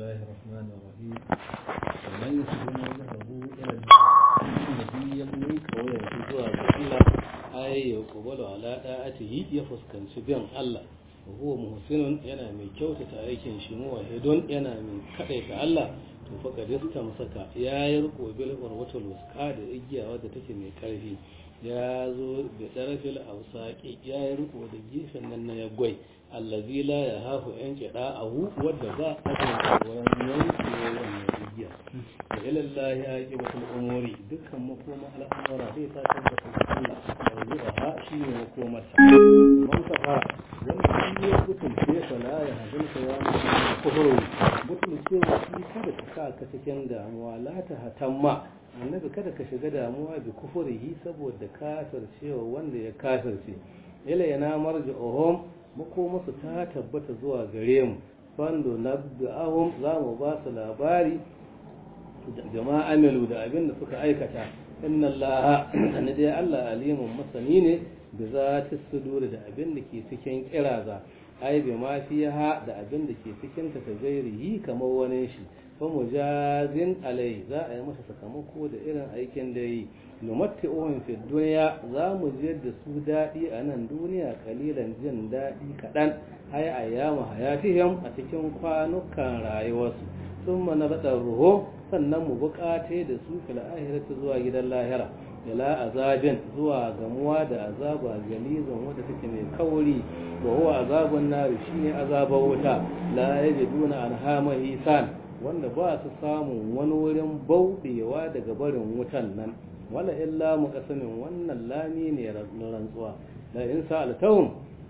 الله الرحمن الرحيم ومن يسلم وجهه إلى النبي يمني قوي zuwa ga Allah ai ya kubalu ala da'atihi ya fuskanci bin Allah wa huwa muhsinun yana mai kyautata aikin shi muwahidun yana mai kadaita Allah to fa kadista musaka ya yi riko bil urwatul wusqa da igiya wadda take mai karfi ya zo da darafil ausaki ya yi riko da gefen nan na yagwai allazi la ya hafu yan kida ahu wadda ba a kan tsoron yanke wannan igiya da ilallahi ya yi batul umuri dukkan makoma al'amura zai ta tabbata da Allah yanzu a ha shi ne makomarsa man kafara wanda shi ya gutun ce fa la ya hadin ka ya mutu kufuru gutun ce wa shi kada ka sa ka cikin damuwa la ta hatamma annabi kada ka shiga damuwa bi kufurihi saboda kafircewa wanda ya kafirce ila yana marji'uhum makomasu ta tabbata zuwa gare mu fando nabda'ahum za mu ba su labari jama'a amilu da abin da suka aikata inna allaha anna dai Allah alimun masani ne da za ta sudur da abin da ke cikin kiraza ai bi ma fiha da abin da ke cikin ta gairihi kamar wani shi fa mujazin alai za a yi masa sakamako da irin aikin da yi numatti ohun fi duniya za mu je da su daɗi a nan duniya kalilan jin daɗi kaɗan hai ayyama hayatihim a cikin kwanukan rayuwarsu sun mana raɗar ruho sannan mu buƙate da su fil ahirati zuwa gidan lahira ila azabin zuwa gamuwa da azaba galizan wadda take mai kauri wa huwa azabun nari shine azabar wuta la yajiduna anha mahisan wanda ba su samun wani wurin bauɗewa daga barin wutan nan wala illa muqasamin wannan lami ne na rantsuwa la in sa'altahum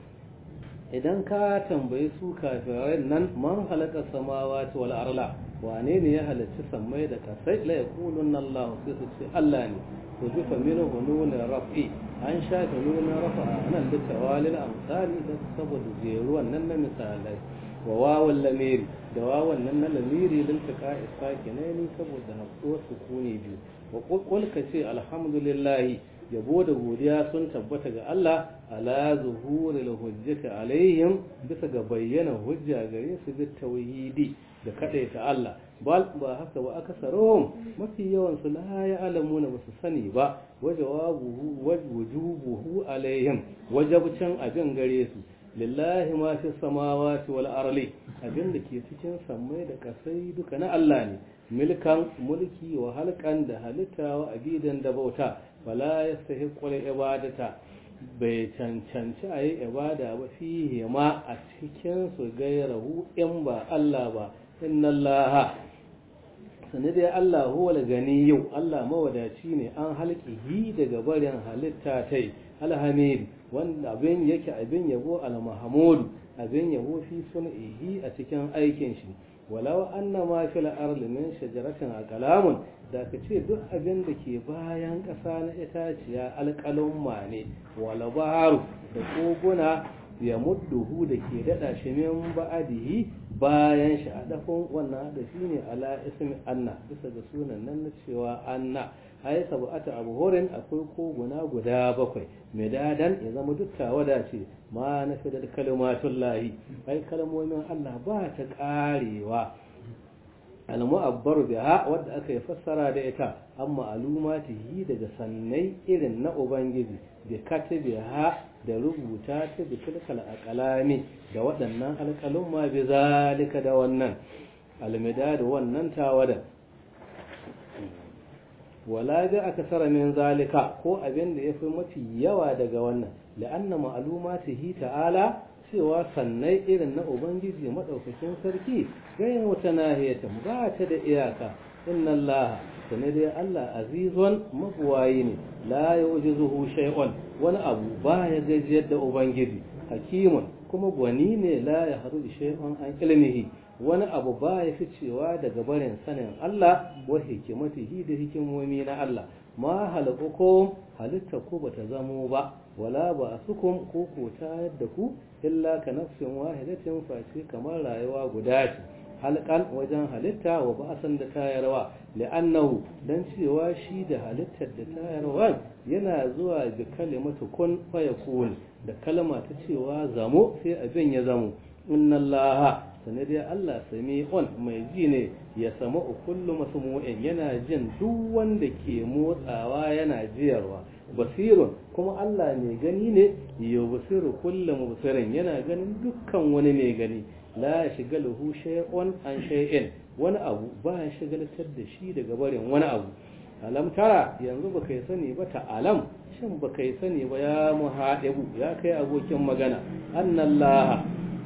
idan ka tambayi su kafirai nan man halaka samawati wal arla wane ne ya halarci sammai da kasai la yaqulunna Allah sai su ce Allah ne to jufa minhu nuna raf'i an shafe nuna rafa nan da tawalil amsali da saboda jeruwan nan na misalai wa wawan lamiri da wawan nan na lamiri lil taqa isakinaini saboda haɗuwar sukuni biyu wa qul ka ce alhamdulillah yabo da godiya sun tabbata ga Allah ala zuhuril hujjati alaihim bisa ga bayyana hujja gare su bi tauhidi da kadaita Allah bal ba haka ba akasaruhum mafi yawan su la ya'lamuna ba su sani ba wajawabuhu wajubuhu alaihim wajabcin abin gare su lillahi ma fi samawati wal arli abin da ke cikin sammai da kasai duka na Allah ne milkan mulki wa halkan da halitta wa abidan da bauta wala yastahiqu ibadata bai cancanci a yi ibada ba fihi ma a cikin su gairahu in ba Allah ba inna Allah sani dai Allah huwa gani yau Allah mawadaci ne an halkihi daga barin halitta tai alhamid wanda abin yake abin yabo al-mahmud abin yabo fi sun'ihi a cikin aikin shi walau anna ma fil ardi min shajaratin aqlamun da ka ce duk abin da ke bayan ƙasa na itaciya alƙalumma ne wala baharu da koguna ya mudduhu da ke daɗa shi min ba'adihi bayan shi a dafin wannan da shi ne ala ismi anna bisa ga sunan nan na cewa anna ai sab'ata abhurin akwai koguna guda bakwai medadan ya zama duk tawada ce ma na fi da kalmatun lahi ai kalmomin Allah ba ta karewa al-mu'abbar biha wadda aka yi fassara da ita amma alumatihi daga sannai irin na ubangiji bi katabiha da rubuta ta bi tilkal aqlami da waɗannan alƙalun ma bi zalika da wannan almida da wannan tawada wala ga akasara min zalika ko abin da yafi mafi yawa daga wannan la'anna ma'lumatihi ta'ala cewa sannai irin na ubangiji madaukakin sarki gayin wata nahiyatan ba ta da iyaka inna allaha sane dai allah azizun mabuwayi ne la yujizuhu shay'un wani abu ba ya gajiyar da ubangiji hakimun kuma gwani ne la ya haru shay'un an ilmihi wani abu ba ya fi cewa daga barin sanin Allah wa hikimatihi da hikimomi na Allah ma halakukum halitta ku bata zamo ba wala ba asukum ko ko ta yadda ku illa ka nafsin wahidatin face kamar rayuwa guda ce halkan wajen halitta wa ba'asan da tayarwa li'annahu dan cewa shi da halittar da tayarwa yana zuwa da kalimatu kun fayakun da kalma ta cewa zamo sai abin ya zamo inna allaha sanar dai Allah sami'un mai ji ne ya sama kullu masmu'in yana jin duk wanda ke motsawa yana jiyarwa basirun kuma Allah mai gani ne ya basiru kullu mubsirin yana ganin dukkan wani mai gani la shigaluhu shay'un an shay'in wani abu ba ya shigaltar da shi daga barin wani abu alam tara yanzu ba kai sani ba ta alam shin ba kai sani ba ya muhaɗibu ya kai abokin magana annallaha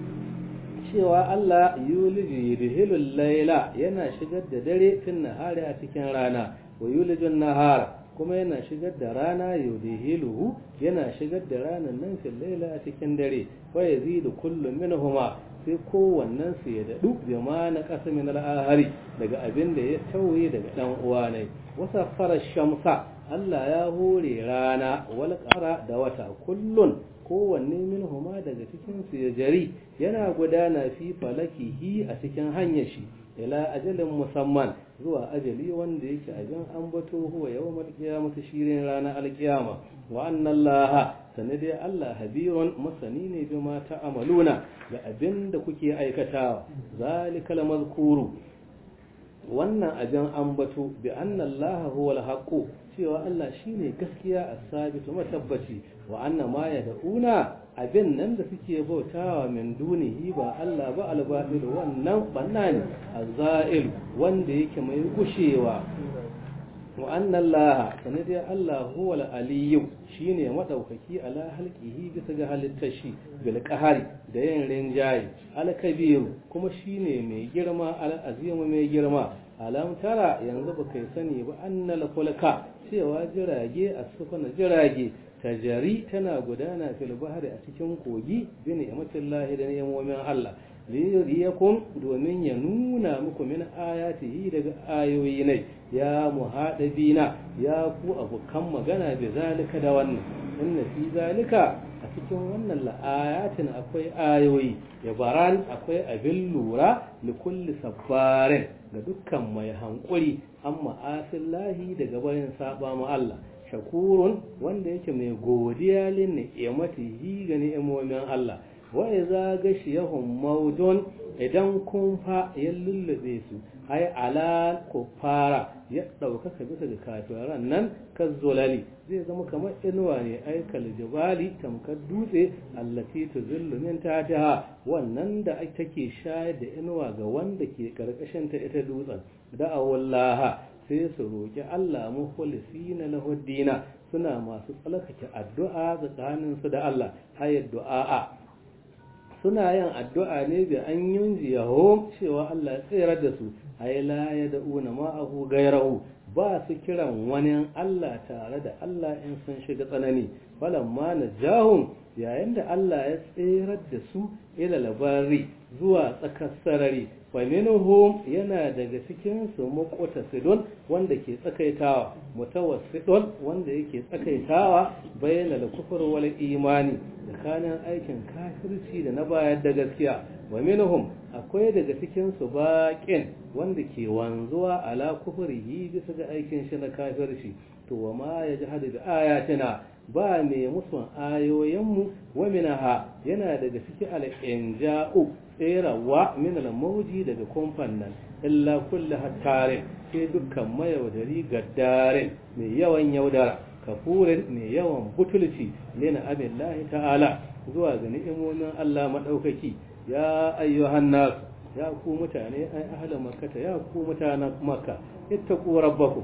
cewa Allah yuliji yudhilul layla yana shigar da dare fin nahari a cikin rana wa yulijun nahara kuma yana shigar da rana yudhiluhu yana shigar da ranan nan fil layla a cikin dare wa yazidu kullu minhuma sai kowannen su ya dadu bi ma na kasa min al-ahari daga abin da ya tauye daga dan uwa ne wasa fara shamsa Allah ya hore rana wal qara da wata kullun kowanne minhuma daga cikin su ya jari yana gudana fi falakihi a cikin hanyar shi ila ajalin musamman zuwa ajali wanda yake abin ambato huwa yawmal qiyamati shirin ranar alkiyama wa anna allaha sanade Allah habirun masani ne bima ta'amaluna da abin da kuke aikatawa zalikal mazkuru wannan abin ambato bi anna allaha huwal haqqu cewa Allah shine gaskiya as-sabitu matabbaci wa anna ma yad'una abin nan da suke bautawa min dunihi ba Allah ba al-batil wannan banna ne az-za'il wanda yake mai gushewa wa anna Allah sanadi Allah huwa al-aliyyu shine madaukaki ala halqihi bisa ga halittar shi bil qahari da yin rinjaye al-kabir kuma shine mai girma al-azim mai girma alam tara yanzu ba kai sani ba annal fulka cewa jirage a sufana jirage tajari tana gudana fil bahri a cikin kogi bi ni'matillahi da ni'imomin Allah liyuriyakum domin ya nuna muku min ayatihi daga ayoyi ne ya muhadabina ya ku abukan magana bi zalika da wannan inna fi zalika a cikin wannan la'ayatin akwai ayoyi ya baran akwai abin lura li kulli sabbarin ga dukkan mai hankuri amma asillahi daga bayan saba ma Allah shakurun wanda yake mai godiya lin ni'matihi ga ni'imomin Allah wa idza gashiyahum mawdun idan kun fa ya lullube su ai ala fara ya ɗaukaka bisa ga kafiran nan kazzolali zai zama kamar inuwa ne ai kaljibali tamkar dutse allati tuzillu min tahtiha wannan da take shayar da inuwa ga wanda ke karkashin ta ita dutsen da'awallaha sai su roki Allah mukhlisina lahu dina suna masu tsalkake addu'a tsakanin su da Allah hayar du'a suna yin addu'a ne bi an yunji yaho cewa Allah ya tsere da su ai la ya da'una ma'ahu gairahu ba su kiran wani Allah tare da Allah in sun shiga tsanani falamma najahum yayin da Allah ya tserar da su ila labari zuwa tsakar sarari fa minhum yana daga cikin su muqtasidun wanda ke tsakaitawa mutawassidun wanda yake tsakaitawa bayyana kufur wal imani tsakanin aikin kafirci da na bayar da gaskiya wa minhum akwai daga cikin su baqin wanda ke wanzuwa ala kufrihi bisa ga aikin shi na kafirci to wa ma yajhadu bi ayatina ba ne musun ayoyinmu wa minaha yana daga cikin al-inja'u tserawa min al-mawji daga kumfan nan illa kullu hattarin sai dukkan mayaudari gaddarin mai yawan yaudara kafurin mai yawan butulci lina abillahi ta'ala zuwa ga ni'imomin Allah madaukaki ya ayyuhan nas ya ku mutane ai ahlan makkata ya ku mutanen makka ittaqu rabbakum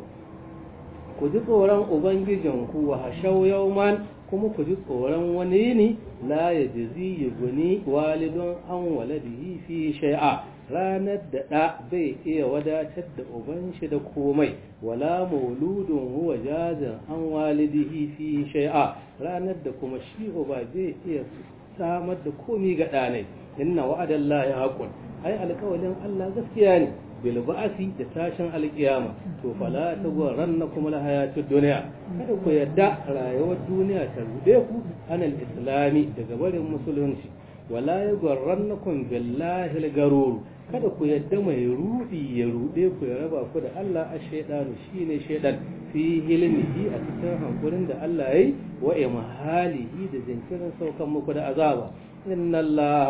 ku ji tsoron ubangijinku wa hashau yauman kuma ku ji tsoron wani ne la ya jizi ya guni walidun an waladihi fi shai'a ranar da ɗa bai iya wadatar da uban shi da komai wala mauludun huwa jazin an walidihi fi shai'a ranar da kuma shi uba bai iya samar da komi ga ɗanai inna wa'adallahi haqqun ai alƙawalin Allah gaskiya ne bil ba'asi da tashin alkiyama to fala ta gwaranna kuma la hayatud dunya kada ku yadda rayuwar duniya ta rude ku anal islami daga barin musulunci wala ya gwarannakum billahi al-garur kada ku yadda mai rudi ya rude ku ya raba ku da Allah a shaydanu shine shaydan fi hilmihi a cikin hankurin da Allah yayi wa imhalihi da jinkirin saukan muku da azaba inna Allah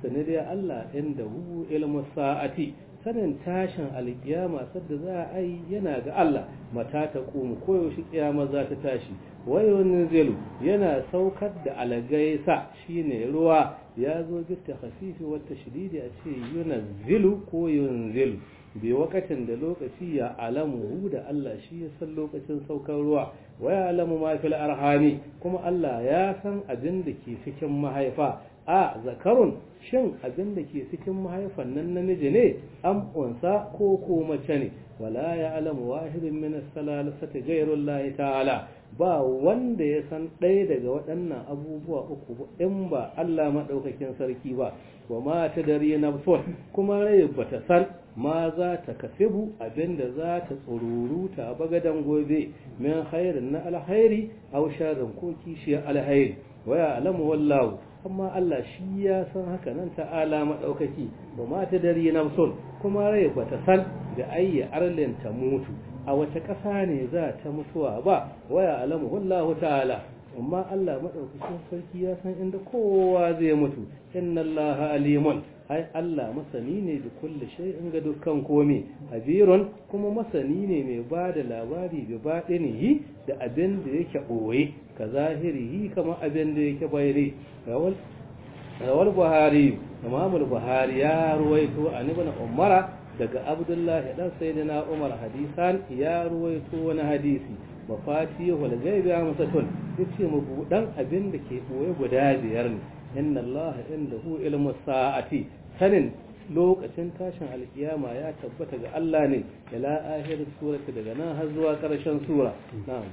sani dai Allah inda hu ilmu sa'ati sanin tashin alkiyama sadda za a yi yana ga Allah mata ta ƙumu koyaushe kiyama za ta tashi wayonin zilu yana saukar da algaisa shine ruwa ya zo gita hafifi wata shididi a ce yunazzilu ko yunzilu bi wakatin da lokaci ya alamu da Allah shi ya san lokacin saukar ruwa wa ya alamu ma fil arhami kuma Allah ya san abin da ke cikin mahaifa a zakarun shin abin da ke cikin mahaifan nan namiji ne am unsa ko ko mace ne wala ya alamu wahidin min as-salasati ghayrullahi ta'ala ba wanda ya san ɗaya daga waɗannan abubuwa uku in ba Allah maɗaukakin sarki ba wa ma ta dare na kuma rai ba ta san ma za ta kasibu abinda za ta tsururuta a bagadan gobe min khairin na alhairi aw sharrin ko kishiyar alhairi wa ya alamu wallahu amma Allah shi ya san haka nan ta'ala maɗaukaki wa ma ta dare na kuma rai ba ta san da ayya arlin ta mutu a wace ƙasa ne za ta mutuwa ba waya alamu wallahu ta'ala amma Allah madaukakin sarki ya san inda kowa zai mutu inna Allah alimun ai Allah masani ne da kulli shay'in ga dukkan komai habirun kuma masani ne mai ba da labari da baɗinihi da abin da yake ɓoye ka zahirihi kamar abin da yake bayani rawal rawal buhari imamul buhari ya ruwaito an ibn umara daga abdullahi dan sayyidina umar hadisan ya ruwaito wani hadisi mafatihul ghaibi amsatun yace mu budan abin da ke boye guda biyar ne inna allaha indahu ilmu sa'ati sanin lokacin tashin alkiyama ya tabbata ga Allah ne ila akhir surati daga nan har zuwa karshen sura na'am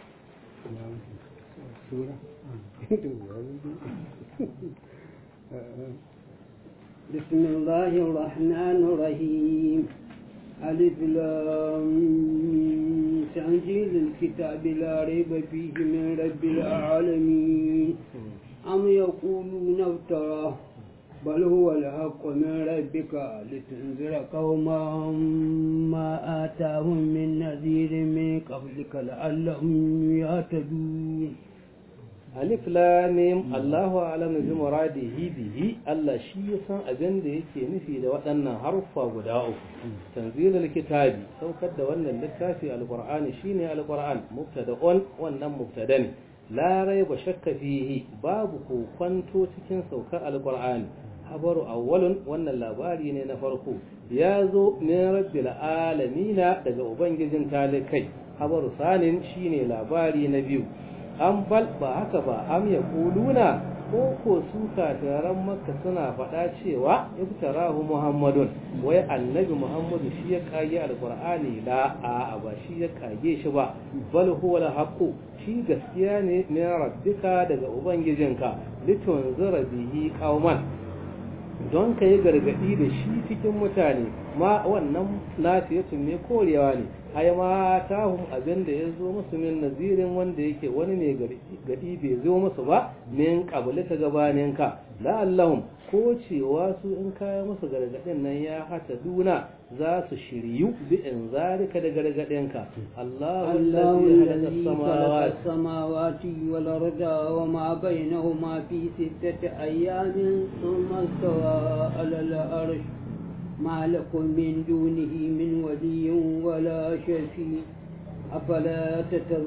sura بسم الله الرحمن الرحيم ألف لام تنزيل الكتاب لا ريب فيه من رب العالمين أم يقولون افتراه بل هو الحق من ربك لتنذر قوما ما آتاهم من نذير من قبلك لعلهم يهتدون alif lamim Allahu a'lam bi muradihi bihi Allah shi ya san abin da yake nufi da waɗannan haruffa guda uku tanzilul kitabi saukar da wannan littafi alqur'ani shine alqur'an mubtada'un wannan mubtada ne la raiba shakka fihi babu kokwanto cikin saukar alqur'ani habaru awwalun wannan labari ne na farko ya zo min rabbil alamina daga ubangijin talikai habaru sanin shine labari na biyu an bal ba haka ba am ya kuluna ko ko su kafiran makka suna faɗa cewa iftarahu muhammadun wai annabi muhammadu shi ya kage alqur'ani la a ba shi ya kage shi ba bal huwa alhaqu shi gaskiya ne min rabbika daga ubangijinka litunzira bihi qauman don ka yi gargaɗi da shi cikin mutane ma wannan lafiyatun ne korewa ne ai ma tahum abin da ya zo musu min nazirin wanda yake wani mai gadi bai zo musu ba min qabli ta gabanin ka la'allahum ko cewa su in kaya musu gargadin nan ya hata duna za su shiryu bi in zalika da gargadin ka Allahu allazi khalaqa as-samawati wal arda wa ma bainahuma fi sittati ayamin thumma istawa 'ala al-arsh ما لكم من دونه من ولي ولا شفيع أفلا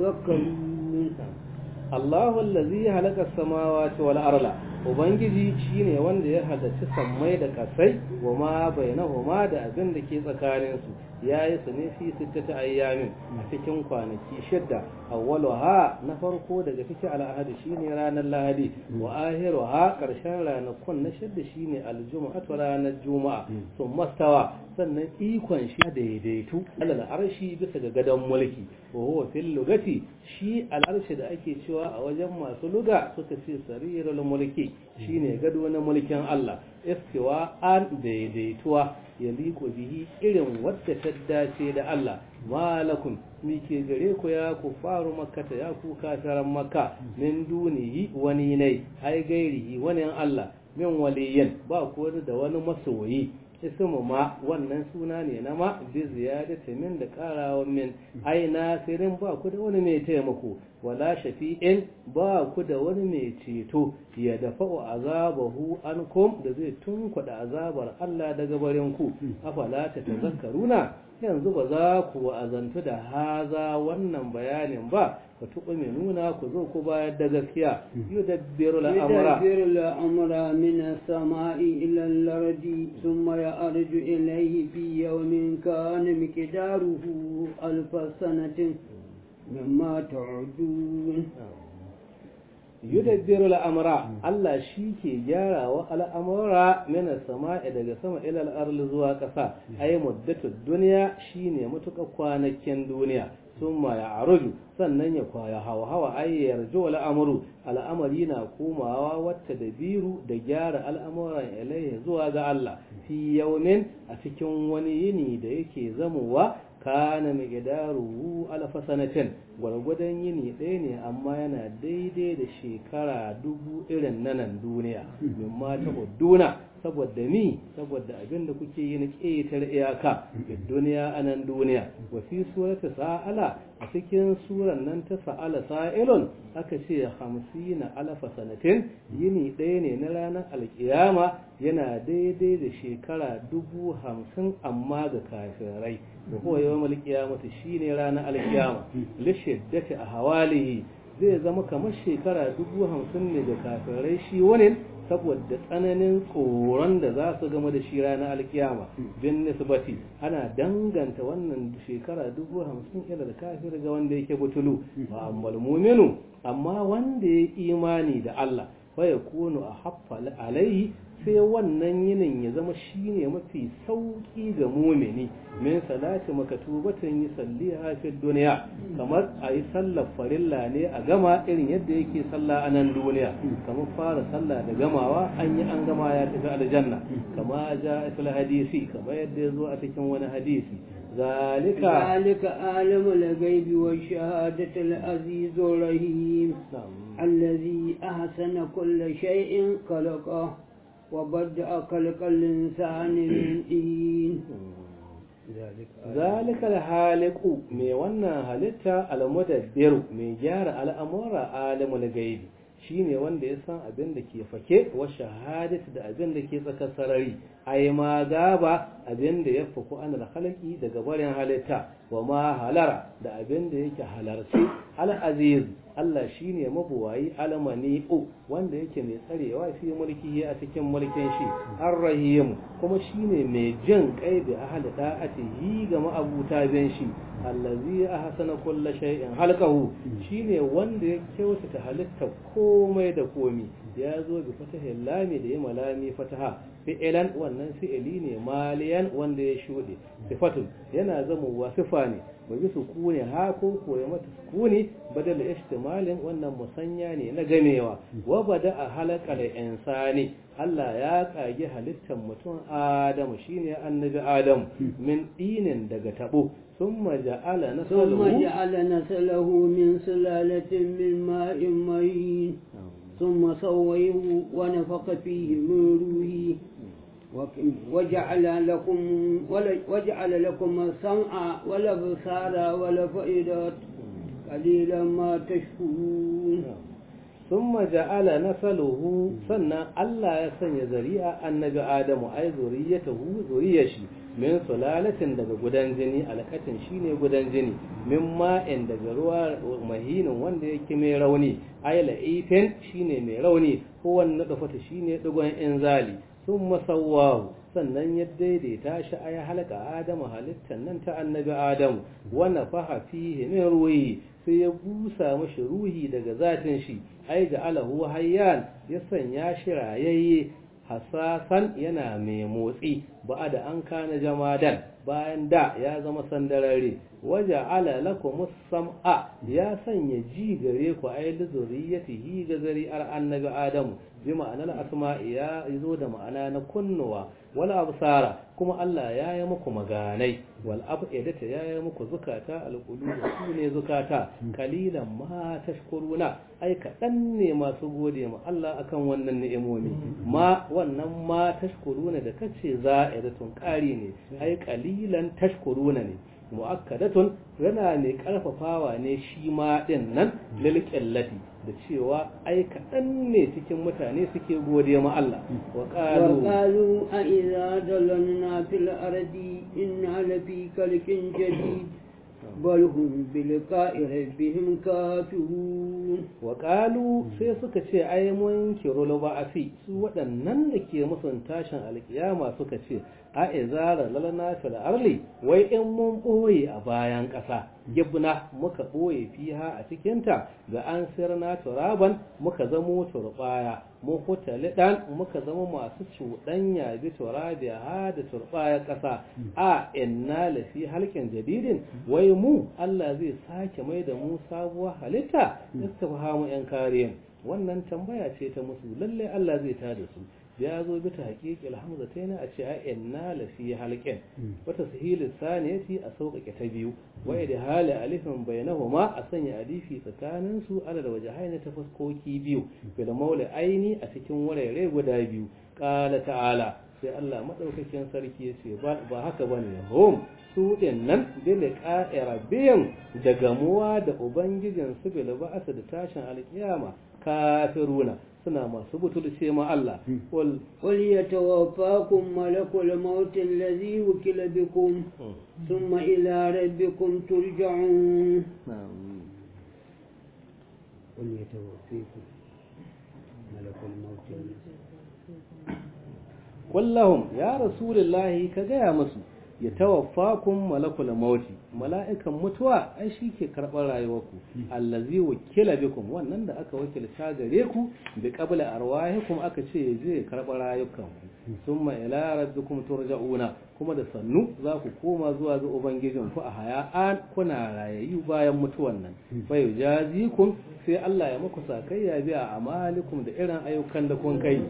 تتذكرون الله الذي خلق السماوات والأرض Ubangiji shi ne wanda ya halarci sammai da kasai wa ma bainahuma da abin da ke tsakaninsu ya yi su ne fi sittata ayyamin a cikin kwanaki shidda awwaluha na farko daga cikin al'ahadi shine ranar lahadi wa ahiruha karshen ranakun na shidda shine aljuma'atu ranar juma'a sun mastawa sannan ikon shi daidaitu alal arshi bisa ga gadon mulki wa huwa fil lugati shi al'arshi da ake cewa a wajen masu luga suka ce sarirul mulki shine gado na mulkin Allah istiwa an daidaituwa ya liko bihi irin wadda ta dace da Allah malakum mi ke gare ku ya ku faru makkata ya ku kasaran makka min dunihi wani ne ai gairihi wani Allah min waliyan ba ku da wani masoyi ismu ma wannan suna ne na ma bi ziyadati min da karawan min ai nasirin ba ku da wani mai taimako wala shafi'in ba ku da wani mai ceto ya dafa'u azabahu ankum da zai tunkuɗa azabar Allah daga barin ku afala ta tazakkaruna yanzu ba za ku azantu da haza wannan bayanin ba ka tuɓa mai nuna ku zo ku bayar da gaskiya yudabbiru al'amura يدبر الأمر من السماء إلى الأرض ثم يعرج إليه في يوم كان مقداره ألف سنة مما تعدون yudabbiru al'amura Allah shi ke gyara wa al'amura mina sama'i daga sama ilal arli zuwa ƙasa ai muddatu duniya shine matuƙa kwanakin duniya sun ma ya aruju sannan ya kwaya hawa hawa ai yarju al'amuru al'amari na komawa wata da biru da gyara al'amuran ilaihi zuwa ga Allah fi yaumin a cikin wani yini da yake zamowa kana miqdaruhu alfa sanatin gwargwadon yini ɗaya ne amma yana daidai da shekara dubu irin na nan duniya mimma ta duna saboda mi saboda abin da kuke yi na ƙetar iyaka da duniya a nan duniya wa fi surata sa'ala a cikin suran nan ta sa'ala sa'ilun aka ce hamsina alfa sanatin yini ɗaya ne na ranar alkiyama yana daidai da shekara dubu hamsin amma ga kafirai da kuwa yawan alkiyamata shine ranar alkiyama lishiddati a hawalihi zai zama kamar shekara dubu hamsin ne da kafirai shi wani saboda tsananin tsoron da za su gama da shi ranar alkiyama bin nisbati ana danganta wannan shekara dubu hamsin ila da kafir ga wanda yake butulu ba ammal muminu amma wanda ya imani da Allah fa yakunu a haffa alaihi sai wannan yinin ya zama shine mafi sauki ga mumini min salati makatubatin yi salliha fi duniya kamar a yi sallar farilla ne a gama irin yadda yake sallah a nan duniya kamar fara sallah da gamawa an yi an gama ya tafi aljanna kama ja fil hadisi kamar yadda ya zo a cikin wani hadisi ذلك ذلك عالم الغيب والشهادة العزيز الرحيم الذي أحسن كل شيء خلقه وبدأ خلق الإنسان من دين ذلك الحالق مي wannan halitta almudabbiru mai gyara al'amura alimul gaibi shine wanda ya san abin da ke fake wa shahadatu da abin da ke tsakar sarari ai ma gaba abin da ya faku an halaki daga barin halitta wa ma halara da abin da yake halarci al-aziz Allah shine mabuwayi almani'u wanda yake mai tsarewa fi mulki a cikin mulkin shi ar-rahim kuma shine mai jin kai bi ahli da'atihi ga ma'abuta bin shi allazi ahsana kulla shay'in halqahu shine wanda ya kyautata halitta komai da komi ya zo bi fatahin lami da ya malami fataha fi'ilan wannan fi'ili ne maliyan wanda ya shuɗe sifatun yana zama wa sifa ne ba bi sukuni ha ko koya mata sukuni badal ihtimalin wannan musanya ne na gamewa wa bada a halakal insani Allah ya kage halittar mutum Adamu shine annabi Adamu min dinin daga tabo ثم جعل نسله ثم جعل نسله من سلالة من ماء مهين ثم سويه ونفخ فيه من روحه وجعل لكم وجعل لكم السمع والابصار والافئدة قليلا ما تشكرون ثم جعل نسله سنة الله يسن ذريعة النبي آدم أي ذريته ذريشي min sulalatin daga gudan jini alakatin shine gudan jini min ma'in daga ruwa mahinin wanda yake mai rauni ayla ifin shine mai rauni ko wannan dafata shine digon inzali sun masawwahu sannan ya daidaita shi ay halaka adamu halittan nan ta annabi adamu wa nafaha fihi min ruhi sai ya busa mashi ruhi daga zatin shi ai ga alahu hayyan ya sanya shi rayayye hasasan yana mai motsi ba da an kana jamadan bayan da ya zama sandarare waje ala lakum sam'a ya sanya ji gare ku ay li zuriyatihi ga zari'ar annabi adamu bi ma'anar asma'i ya zo da ma'ana na kunnuwa wal absara kuma Allah ya yi muku maganai wal afidata ya yi muku zukata al qulub su ne zukata kalilan ma tashkuruna ai kaɗan ne masu gode ma Allah akan wannan ni'imomi ma wannan ma tashkuruna da kace za'iratun ƙari ne ai kalilan tashkuruna ne mu'akkadatun yana ne karfafawa ne shi ma din nan lil qillati da cewa ai kaɗan ne cikin mutane suke gode ma Allah wa qalu وقالوا أإذا ضللنا في الأرض إنا لفي خلق جديد بل هم بلقاء ربهم كافرون wa qalu sai suka ce ai mun kirulu ba'asi su waɗannan da ke musun tashin alkiyama suka ce a izara lalana fil arli wai in mun boye a bayan ƙasa gibna muka boye fiha a cikinta ga an sirna turaban muka zamo turbaya mun huta lidan muka zama masu cuɗanya bi turabiya ha da turbaya ƙasa a inna lafi halkin jadidin wai mu Allah zai sake mai da mu sabuwar halitta istifhamu yan kariyan wannan tambaya ce ta musu lalle Allah zai tada su ya zo bi ta haƙiƙi alhamza ta yana a ce a inna lafi halqin wata sahili saniyati a sauƙaƙe ta biyu wa da hali alifin bainahuma a sanya alifi tsakanin su ala da wajahaini ta fuskoki biyu bil maula aini a cikin wurare guda biyu qala ta'ala sai Allah madaukakin sarki ya ce ba haka bane hum su din nan bil qa'irabiyin da gamuwa da ubangijin su bil ba'asa da tashin alkiyama kafiruna suna masu butulce ma Allah wal قل يتوفاكم ملك الموت الذي وكل بكم ثم إلى ربكم ترجعون قل يتوفيكم ملك الموت kullahum ya rasulullahi ka gaya musu ya tawaffakum malakul mauti mala'ikan mutuwa ai shi ke karɓar rayuwarku allazi wakila bikum wannan da aka wakilta gare ku bi qabla arwahikum aka ce ya je karɓar rayukanku summa ila rabbikum turja'una kuma da sannu za ku koma zuwa ga ubangijinku a haya'an kuna rayayyu bayan mutuwan nan fa yujazikum sai Allah ya muku sakayya biya amalikum da irin ayyukan da kun kai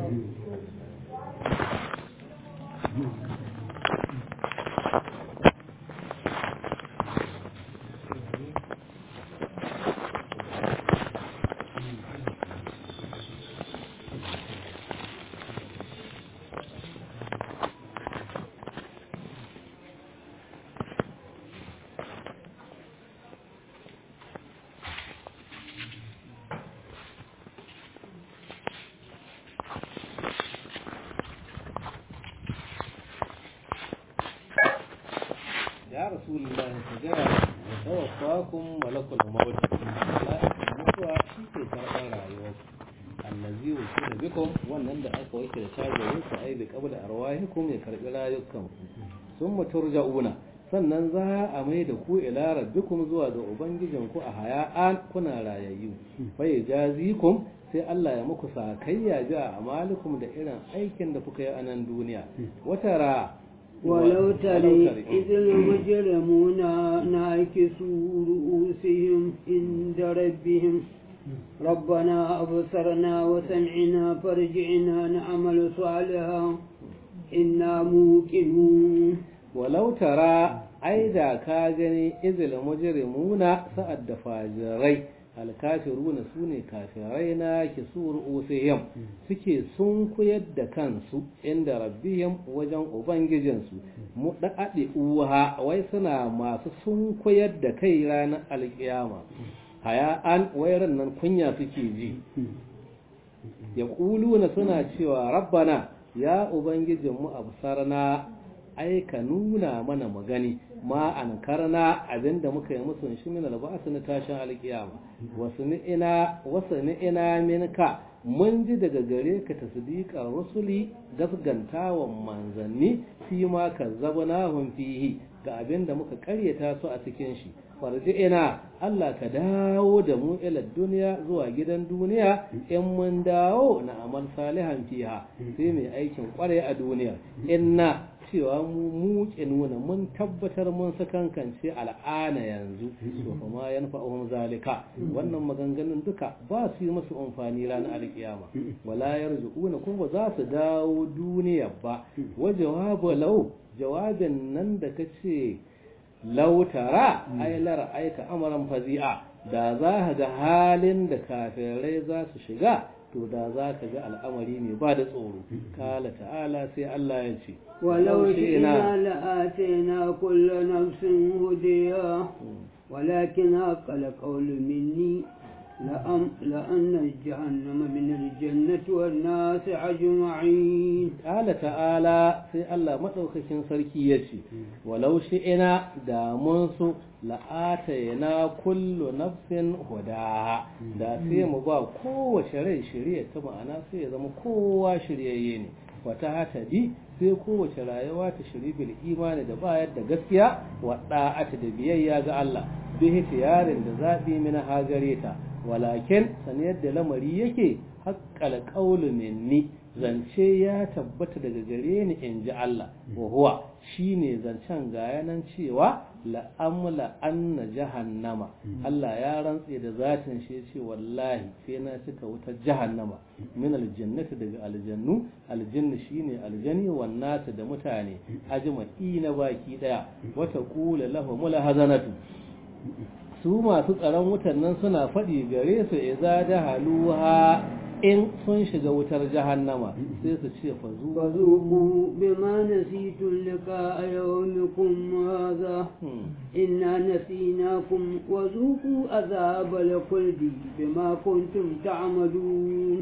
ya rasulullahi ka gaya wa tawaffakum malakul maut mala'ikan mutuwa shi ke karɓar rayuwarku allazi wakila bikum wannan da aka wake da shagarin ku ai bi qabla arwahikum ya karɓi rayukanku summa turja'una sannan za a mai da ku ila rabbikum zuwa ga ubangijinku a haya'an kuna rayayyu fa yajazikum sai Allah ya muku sakayya ji a amalikum da irin aikin da kuka yi a nan duniya watara ولو ترى إذ المجرمون ناكسوا رؤوسهم عند ربهم ربنا أبصرنا وسمعنا فرجعنا نعمل صالحا إنا موقنون ولو ترى أيضا كاجني إذ المجرمون سأد فاجري alkafiruna su ne kafirai na kisur usihim suke sun koyar da kansu inda rabbihim wajen ubangijinsu mu daɗe uha wai suna masu sun koyar da kai ranar alkiyama haya an wairan nan kunya suke ji ya na suna cewa rabbana ya ubangijinmu absarna ai ka nuna mana magani ma an karna abinda muka yi musu shi min albasu na tashin alkiyama wasu ni'ina wasu ni'ina minka mun ji daga gare ka tasdiqa rusuli gasgantawan manzanni fi ma kazzabnahum fihi ga abinda muka karyata su a cikin shi ina Allah ka dawo da mu ila duniya zuwa gidan duniya in mun dawo na amal salihan fiha sai mai aikin kware a duniya inna cewa mu muke nuna mun tabbatar mun sakankance al'ana yanzu to fa ma yanfa'uhum zalika wannan maganganun duka ba su yi musu amfani ranar alkiyama wala yarzuquna kuma ba za su dawo duniya ba wa jawabu law jawabin nan da kace lautara ai lara aika amaran fazi'a da za ka ga halin da kafirai za su shiga to da za ka ga al'amari ne ba da tsoro kala ta'ala sai Allah ya ce ولو شئنا لآتينا كل نفس هديها ولكن حق القول مني لأم لأن جهنم من الجنة والناس أجمعين قال تعالى في الله مدوكاكين sarki yace walau shi'ina da mun su la'atayna kullu nafsin hudaha da sai mu ba kowace rai shirye ta ma'ana sai ya zama kowa shiryayye ne wata hatadi sai kowace rayuwa ta shiri bil imani da bayar da gaskiya wa da'ata da biyayya ga Allah bi hitiyarin da zabi min hagare ta walakin san yadda lamari yake haqqal qawlu minni zance ya tabbata daga gare ni in ji Allah wa huwa shine zancen ga yanan cewa la'amla anna jahannama Allah ya rantse da zatin shi ce wallahi sai na cika wutar jahannama min aljannati daga aljannu aljannu shine aljani wan nasu da mutane ajma'i na baki daya wata qula lahumul hazanatu su masu tsaron wutan nan suna faɗi gare su iza da haluha in sun shiga wutar jahannama sai su ce fazu فذوقوا بما نسيتم لقاء يومكم هذا إنا نسيناكم وذوقوا عذاب الخلد بما كنتم تعملون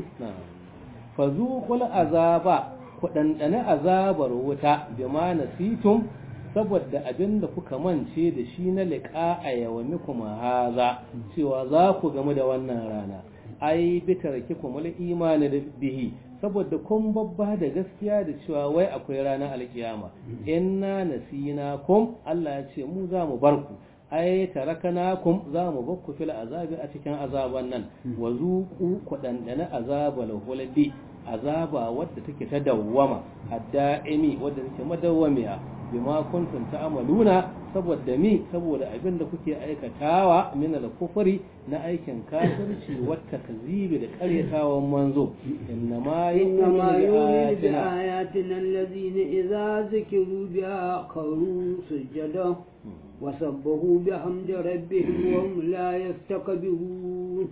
fazuqul azaba ku dandane azabar wuta bima nasitum saboda abin da kuka mance da shi na liƙa a yawami kuma haza cewa za ku gamu da wannan rana ai bitar ki kuma imani da bihi saboda kun babba da gaskiya da cewa wai akwai ranar alkiyama inna nasina kum Allah ya ce mu za mu bar ku ai tarakanakum za mu bar ku fil azabi a cikin azaban nan wa zuqu ku dandana azabal hulbi azaba wadda take ta dawwama adda'imi wadda take madawwamiya bima kuntum ta'maluna saboda mi saboda abin da kuke aikatawa min al-kufri na aikin kafirci wa takzibi da karyatawan manzo innama إنما يؤمن yu'minu bi بآياتنا الذين إذا ذكروا بها خروا سجدا وسبحوا بحمد ربهم وهم لا يستكبرون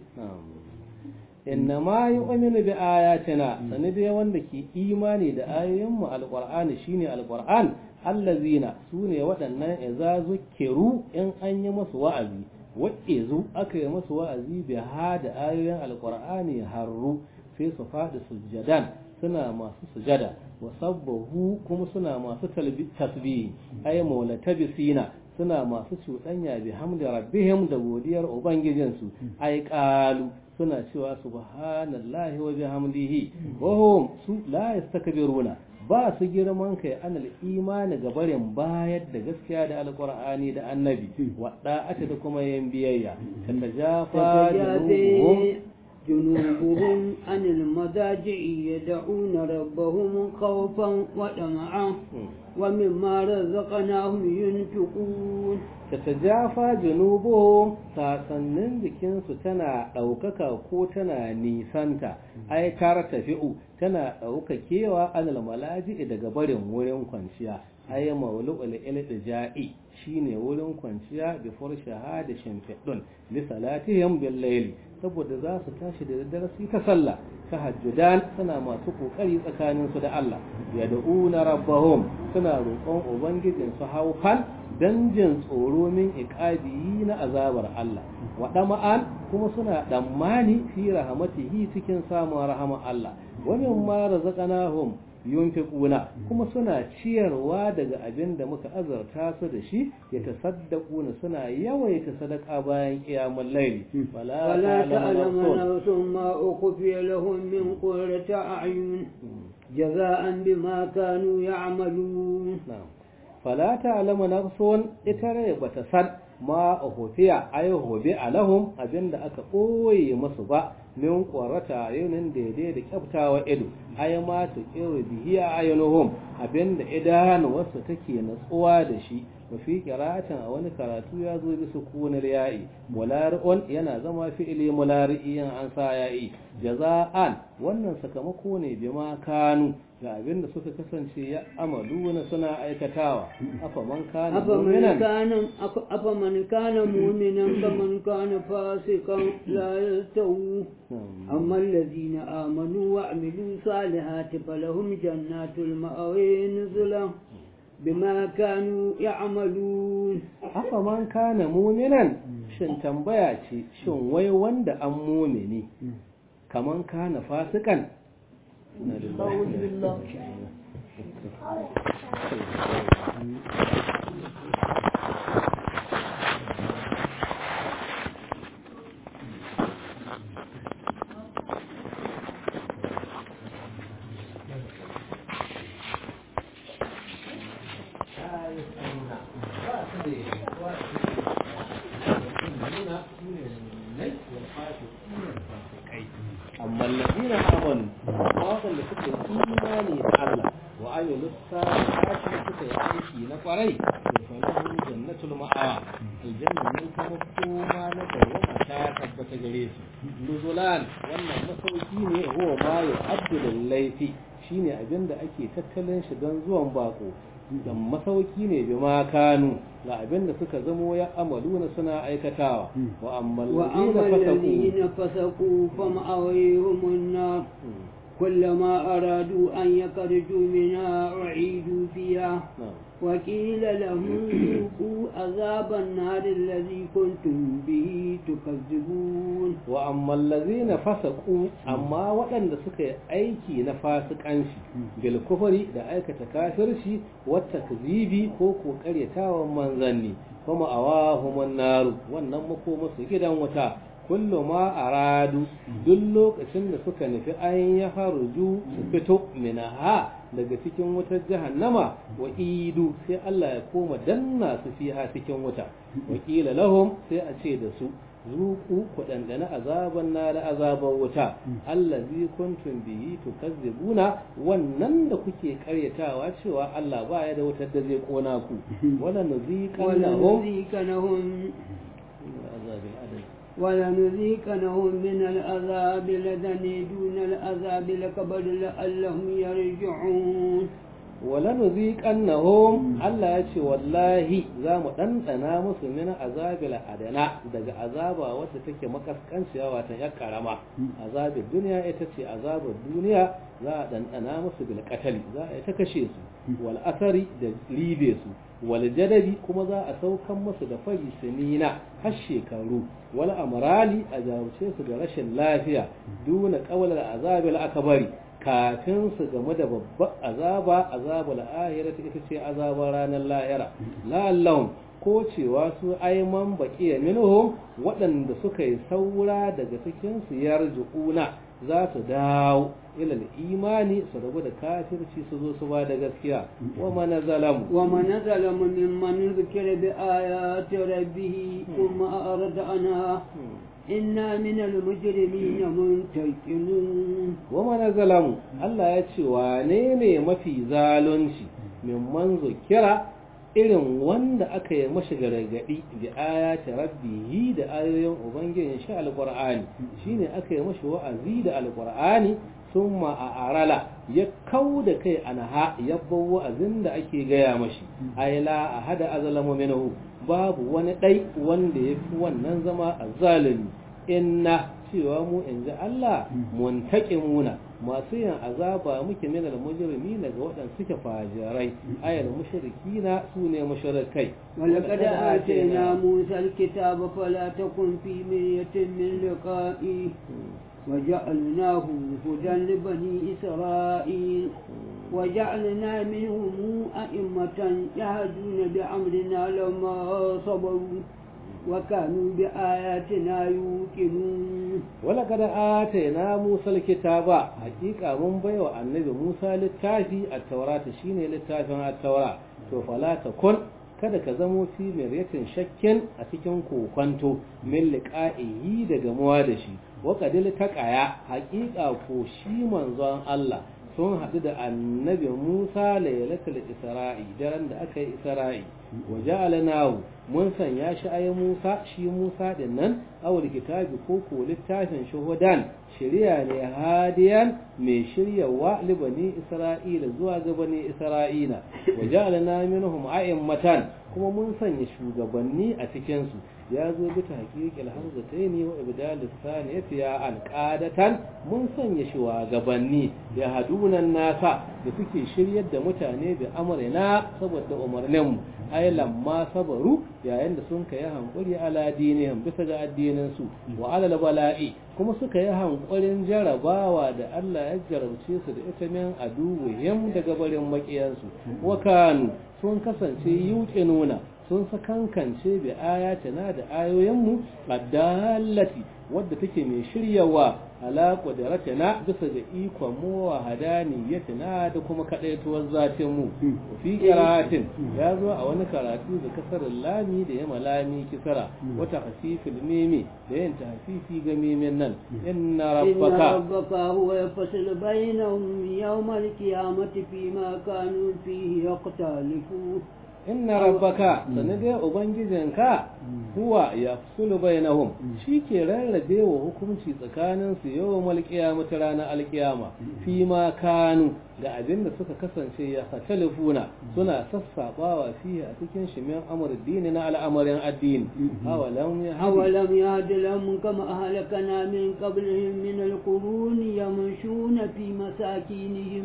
innama yu'minu bi ayatina sani dai wanda ke imani da ayoyin mu alqur'ani shine alqur'an allazina sune waɗannan idza zukiru in an yi musu wa'azi wa'izu aka yi musu wa'azi bi hada ayoyin alqur'ani harru sai su faɗi sujjadan suna masu sujada wa sabbahu kuma suna masu tasbihi ay maulatabisina suna masu cuɗanya bi hamdi rabbihim da godiyar ubangijinsu ay qalu suna cewa subhanallahi wa bihamdihi wa hum su la yastakbiruna ba su girman kai anal imani ga barin bayar da gaskiya da alqur'ani da annabi wa da'ata da kuma yin biyayya tanda jafa تتجافى جنوبهم عن المضاجع يدعون ربهم خوفا وطمعا ومما رزقناهم ينفقون tatajafa junubuhum sasannin jikinsu tana ɗaukaka ko tana nisanta ai tar tafi'u tana ɗaukakewa anil malaji daga barin wurin kwanciya ai maulu'ul iltija'i shine wurin kwanciya bi furshaha da shimfiɗun li salatihim bil layli saboda za su tashi da daddare su ta sallah tahajjudan suna masu kokari tsakanin su da Allah yad'una rabbahum suna roƙon ubangijin su haufan dan jin tsoro min iqabi na azabar Allah wa dama'an kuma suna dammani fi rahmatihi cikin samun rahama Allah wa mimma razaqnahum yunfiquna kuma suna ciyarwa daga abin da muka azarta su da shi ya tasaddaquna suna yawaita sadaka bayan qiyamul layli ولا تعلم نفس ما أخفي لهم من قرة أعين جزاء بما كانوا يعملون fala ta'lamu nafsun ita rai bata san ma hufiya ay hubi alahum abinda aka ɓoye musu ba min ƙwarata yunin daidai da kyaftawa ido ay ma ta ƙiru bihiya ayunuhum abinda idanuwarsa take natsuwa da shi mafi qira'atin a wani karatu ya zo bi sukunil ya'i mulari'un yana zama fi'ili mulari'iyan an sa ya'i jaza'an wannan sakamako ne bima kanu ga abinda suka kasance ya amalu na suna aikatawa afa man kana mu'minan afa man kana mu'minan kaman kana fasikan la yastawu amma alladhina amanu wa amilu salihati falahum jannatul ma'awi nuzulan bima kanu ya'malun afa man kana mu'minan shin tambaya ce shin wai wanda an mu'mini kaman kana fasikan amma lalzina amanu waɗanda suka yi imani da Allah wa amilu salihati suka yi aiki na kwarai to falahum jannatul ma'awa aljanna mun kuma koma na dawama ta tabbata gare su nuzulan wannan masauki ne huwa ma yu'addu lil laifi shine abinda ake tattalin shi don zuwan bako dan masauki ne bi ma kanu ga abin da suka zamo ya amaluna suna aikatawa wa ammal ladina fasaku fam awayhum nar كلما أرادوا أن يخرجوا منها أعيدوا فيها وقيل لهم ذوقوا عذاب النار الذي كنتم به تكذبون وأما الذين فسقوا أما وأن سكي أيكي نفاسق أنشي بالكفر دا أيكة كافرشي والتكذيب كوكو كريتا ومنزني فما أواهم النار وأنما كومس جدا وتا kullu ma aradu duk lokacin da suka nufi an ya haruju su fito minaha daga cikin wutar jahannama wa idu sai Allah ya koma danna su fiha cikin wuta wa qila lahum sai a ce da su zuku ku dandana azaban na da azaban wuta allazi kuntum bihi tukazzibuna wannan da kuke karyatawa cewa Allah ba ya da wutar da zai kona ku wala nuziqannahum ولنذيقنهم من العذاب لدني دون العذاب الكبر لعلهم يرجعون ولنذيقنهم Allah ya ce wallahi za mu ɗanɗana musu min azabil adana daga azaba wacce take makaskanciya wata ya karama azabin duniya ita ce azabar duniya za a ɗanɗana musu bil qatali za a ta kashe su wal asari da ribe su wal jadabi kuma za a saukan musu da fari sinina har shekaru wal amrali a jarumce su da rashin lafiya duna qawlal azabil akbari kafin su game da babbar azaba azabul ahira ita ce azabar ranar lahira la'allahum ko cewa su aiman baqiya minhum waɗanda suka yi saura daga cikin su yarjuuna za su dawo ila imani su rabu da kafirci su zo su ba da gaskiya wa man zalamu wa man zalamu mimman zikira bi ayati rabbih thumma arada anha inna min al-mujrimina muntaqimun wa man zalamu Allah ya ce wane ne mafi zalunci mimman zikira irin wanda aka yi mashi gargadi bi ayati rabbihi da ayoyin ubangijin shi alqur'ani shine aka yi mashi wa'azi da alqur'ani summa a arala ya kau da kai anha ya bawo wa'azin da ake gaya mashi ayla ahada azlamu minhu babu wani dai wanda ya fi wannan zama azzalimi inna cewa mu in ji Allah muntaqimuna masu yin azaba muke min al-mujrimi daga waɗanda suke fajirai ayal mushrikina sune mushrikai ولقد آتينا موسى الكتاب فلا تكن في مرية من لقائه وجعلناه هدى لبني إسرائيل وجعلنا منهم أئمة يهدون بأمرنا لما صبروا وكانوا بآياتنا يوقنون ولقد آتينا موسى الكتاب حقيقة من بيو النبي موسى للتافي التوراة شيني للتافي التوراة فلا تكن kada ka zamo fi miryatin shakkin a cikin kokwanto min liqa'ihi da gamuwa da shi wa qadil taqaya haqiqa ko shi manzon Allah sun haɗu da annabi Musa lailatul Isra'i daren da aka yi Isra'i wa ja'alnahu mun sanya shi ayi Musa shi Musa din nan awul kitabi ko ko littafin shuhudan shari'a ne hadiyan mai shiryawa libani Isra'ila zuwa ga bani Isra'ila wa ja'alna minhum a'immatan kuma mun sanya shugabanni a cikin su ya zo bi ta haƙiƙil hamzataini wa ibdal saniyati ya alqadatan mun sanya shugabanni ya hadunan nasa da suke shiryar da mutane bi amrina saboda umarnin mu ay lamma sabaru yayin da sun kai hankuri ala dinihim bisa ga addinin su wa ala bala'i kuma suka yi hankulin jarabawa da Allah ya jarabce su da ita min aduwihim daga barin makiyansu wa kanu sun kasance yuke nuna sun sakankance bi ayatina da ayoyinmu addallati wadda take mai shiryawa ala qudratina bisa ga ikon mu wa hadaniyatina da kuma kadaituwar zatin mu fi qira'atin ya zo a wani karatu da kasar lami da yama lami kisara wata hasifil mimi da yin tahfifi ga mimin nan inna rabbaka rabbaka huwa yafsilu bainahum yawmal qiyamati fima kanu fihi yaqtalifun inna rabbaka sanadai ubangijinka huwa ya fusulu bainahum shi ke rarrabe wa hukunci tsakanin su yau malkiyama ta ranar alkiyama fi ma kanu ga abin da suka kasance ya fatalifuna suna sassabawa fiye a cikin shi min amur dini na al'amarin addini awalam ya أولم يهد لهم كما أهلكنا من قبلهم من القرون يمشون في مساكينهم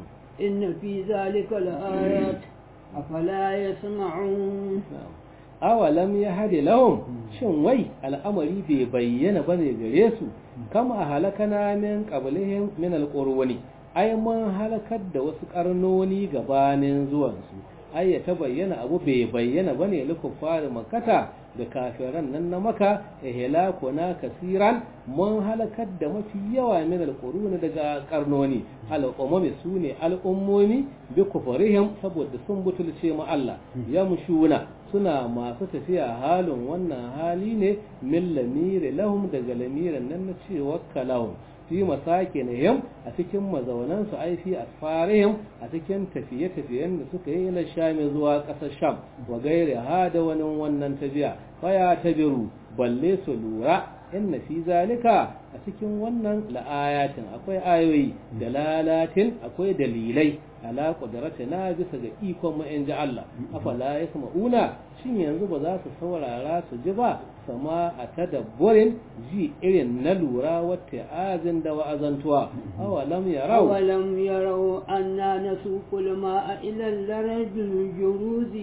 إن في ذلك لآيات أفلا يسمعون awalam ya hade lahum shin wai al'amari bai bayyana bane gare su kama halakana min qablihim min alqurwani ai mun halakar da wasu karnoni gabanin zuwan su ai ya ta bayyana abu bai bayyana bane likufar makata da kafiran nan na maka ihlakuna kasiran mun halakar da mafi yawa min alquruni daga karnoni al'ummi sune al'ummomi bi kufrihim saboda sun butulce mu Allah yamshuna suna masu tafiya halin wannan hali ne min lamiri lahum daga lamirin nan na cewa kalahum fi masakinihim a cikin mazaunansu ai fi asfarihim a cikin tafiye-tafiyen da suka yi na shami zuwa ƙasar sham wa gaire ha da wani wannan tafiya faya tabiru balle su lura inna fi zalika a cikin wannan la'ayatin akwai ayoyi da lalatin akwai dalilai ala na bisa ga ikon mu in ji Allah afala yasma'una shin yanzu ba za su saurara su ji ba sama a tadabburin ji irin na lura wata azin da wa'azantuwa awalam yarau أولم يروا أنا نسوق الماء إلى الأرض الجروز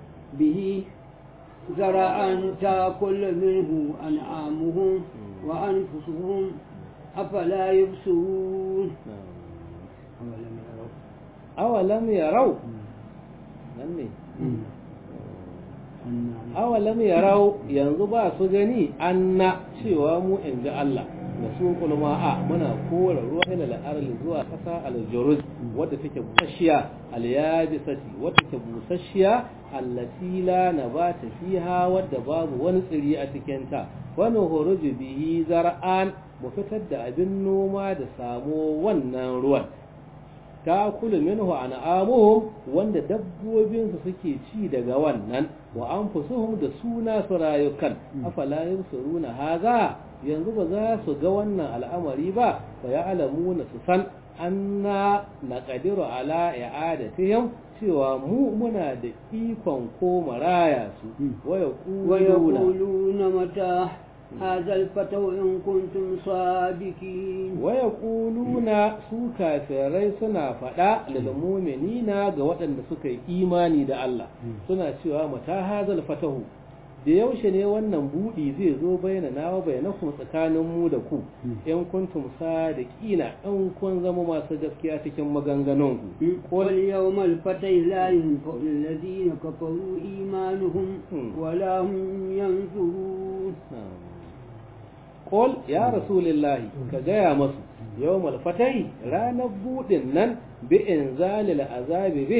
به زرعا تأكل منه أنعامهم وأنفسهم أفلا يبصرون أولم يروا awalam yarau nan ne awalam yarau yanzu ba su gani anna cewa mu in ji Allah da su kulma'a muna kora ruwa ila al'arli zuwa kasa al-juruz wadda take busasshiya al-yabisati wadda take busasshiya allati la nabata fiha wadda babu wani tsiri a cikin ta wani huruju bihi zar'an mu fitar da abin noma da samo wannan ruwan ta kula minhu an'amuhum wanda dabbobinsu suke ci daga wannan wa anfusuhum da suna su rayukan afala yusiruna haza yanzu ba za su ga wannan al'amari ba fa ya'lamuna su san anna naqdiru ala i'adatihim cewa mu muna da ikon ko maraya su wa yaquluna ويقولون متى هذا الفتو إن كنتم صادقين waya su kafirai suna faɗa lil mu'minina ga waɗanda suka yi imani da Allah suna cewa mata hazal fatahu da yaushe ne wannan budi zai zo bayyana nawa bayyanakum tsakanin mu da ku in kuntum sadiqina in kun zama masu gaskiya cikin maganganun ku قل يوم الفتح لا ينفع الذين كفروا إيمانهم ولا هم ينصرون Qul ya Rasulillahi ka gaya masu yawmal fatai ranar budin nan bi inzalil azabi bihim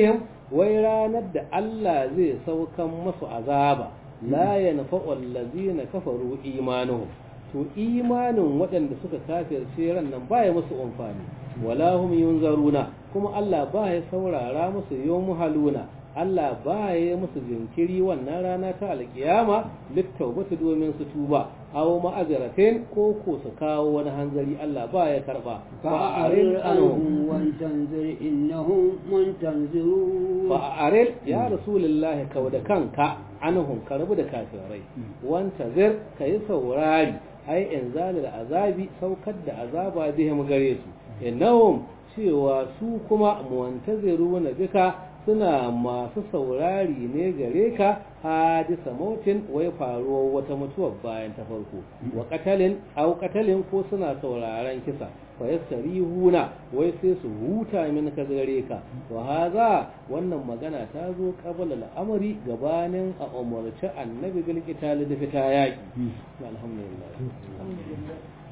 wai ranar da Allah zai saukan masu azaba la yanfa'u allazina kafaru imanuhum to imanin waɗanda suka kafirce ran nan baya musu amfani wala hum yunzaruna kuma Allah baya saurara musu yawmu haluna Allah baya musu jinkiri wannan rana ta alkiyama littaubatu domin su tuba aw ma'azratin ko ko su kawo wani hanzari Allah baya karba fa'arid anhum wa tanzir innahum muntanzirun fa'arid ya rasulullahi kauda kanka anhum karbu da kafirai wanta zir kai saurari ai inzalil azabi saukar da azaba bihim gare su innahum cewa su kuma muntaziruna bika suna masu saurari ne gare ka hadisa mautin wai faruwar wata mutuwar bayan ta farko wa katalin au katalin ko suna sauraron kisa fa yastarihuna wai sai su huta min ka gare ka wa haza wannan magana ta zo qabla al'amari gabanin a umarci annabi bil qital da fita yaki alhamdulillah